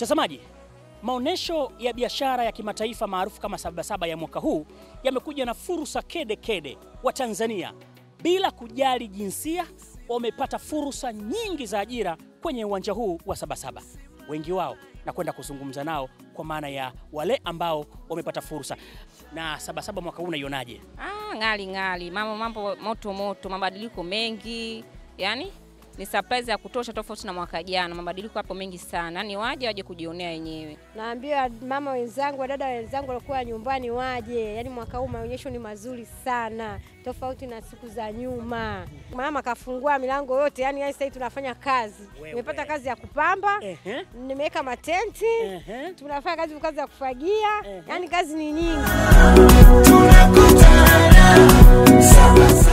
Mtazamaji, maonyesho ya biashara ya kimataifa maarufu kama Sabasaba ya mwaka huu yamekuja na fursa kede kede. Wa Tanzania bila kujali jinsia wamepata fursa nyingi za ajira kwenye uwanja huu wa Sabasaba. Wengi wao na kwenda kuzungumza nao kwa maana ya wale ambao wamepata fursa. Na Sabasaba mwaka huu unaionaje? Ah, ngali ngali, mambo mambo moto moto, mabadiliko mengi, yani ni surprise ya kutosha, tofauti na mwaka jana. Mabadiliko hapo mengi sana, ni waje waje kujionea wenyewe. Naambia mama wenzangu, wadada wenzangu walikuwa nyumbani waje. Yaani mwaka huu maonyesho ni mazuri sana, tofauti na siku za nyuma. Mama kafungua milango yote, yani sasa hivi tunafanya kazi. Wewe. Nimepata kazi ya kupamba, Ehe, nimeweka matenti, ehe. tunafanya kazi kazi ya kufagia, Ehe. yani kazi ni nyingi. tunakutana Sabasaba.